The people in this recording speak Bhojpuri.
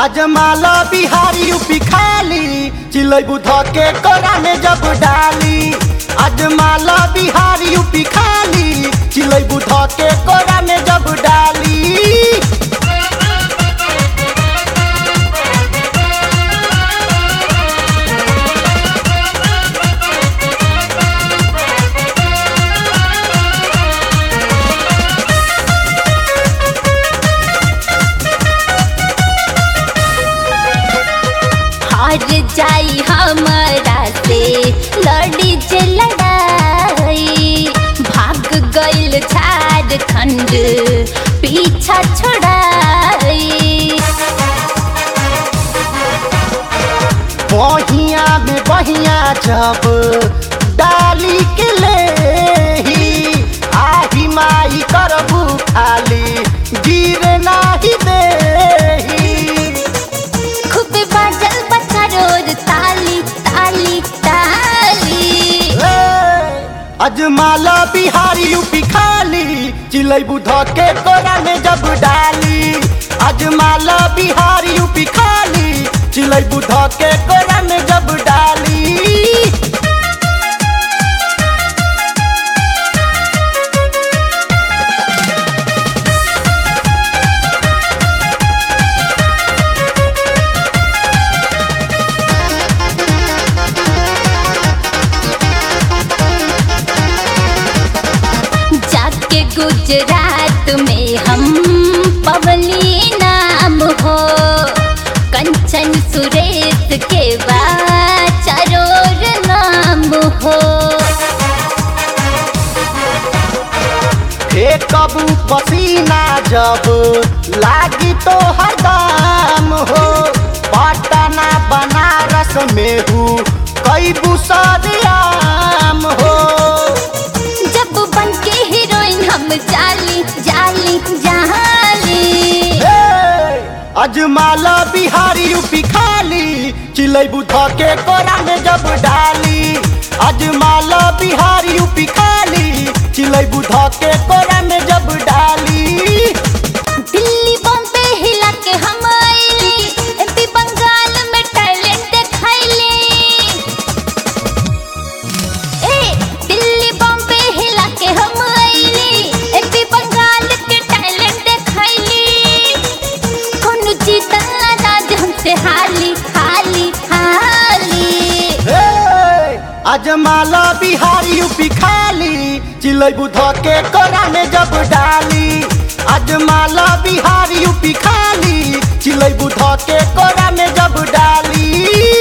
अजमाला बिहारी यूपी खाली चिलै बुध के कोरा में जब डाली अजमाला बिहारी यूपी खाली चिलै बुध के कोरा में जब डाली हार जाई हमारा से लड़ी जे लड़ाई भाग गइल झारखंड पीछा छोड़ाई बहिया में बहिया जब डाली के ले आही माई करबू खाली गिर नाही देही खूब बाजल बच्चा रोज ताली ताली ताली अजमाला बिहारी यूपी खाली चिलै बुध के कोरा में जब डाली अजमाला बिहारी यूपी खाली चिलै बुध के कोरा में जब डाली जाके गुजरात में हम पवली नाम हो कंचन सुरेश के बाद चरोर नाम हो हे कबू पसीना जब लागी तो हरदम हो पटना बनारस में हूँ कई बुसरियाम हो जब बन के हीरोइन हम जाली जाली जाली हे, अजमाला बिहारी यूपी खाली चिलै बुध के कोरा में जब डाली अजमाला बिहारी यूपी खाली चिलै बुध के कोरा में जब डाली दिल्ली बॉम्बे हिला के हम आइली एमपी बंगाल में टैलेंट दिखाइली ए दिल्ली बॉम्बे हिला के हम आइली एमपी बंगाल के टैलेंट दिखाइली कोनो जीतल ना राज हमसे हाली हाली हाली हे, अजमाला बिहारी यूपी खाली चिलै बुध के कोरा में जब डाली अजमाला बिहारी यूपी खाली चिलै बुध के कोरा में जब डाली